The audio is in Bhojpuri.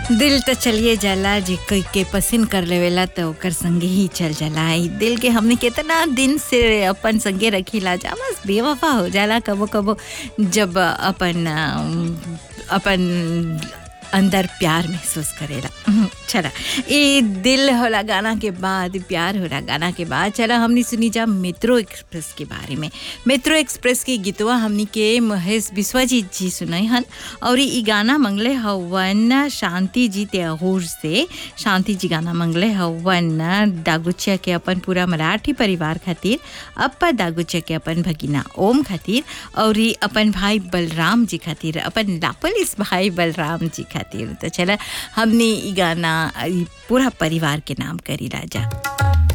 दिल त चलिए जाला जे कोई के पसंद कर लेवेला त ओकर संगे ही चल जाला ई दिल के हमने कितना दिन से अपन संगे रखीला जा बस बेवफा हो जाला कबो कबो जब अपन अम, अपन अंदर प्यार महसूस करेला हम्म, चला ये दिल होला गाना के बाद प्यार होला गाना के बाद चला हमने सुनी जा मेट्रो एक्सप्रेस के बारे में मेट्रो एक्सप्रेस के गीतवा हमनी के महेश विश्वजीत जी सुनाई हन और ई गाना मंगले हवन शांति जी त्यागूर से शांति जी गाना मंगले हवन दागुचिया के अपन पूरा मराठी परिवार खातिर अप्पा दागुचिया के अपन भगिना ओम खातिर और ई अपन भाई बलराम जी खातिर अपन लापलिस भाई बलराम जी खातिर तो चला हमने ई गाना ई पूरा परिवार के नाम करी राजा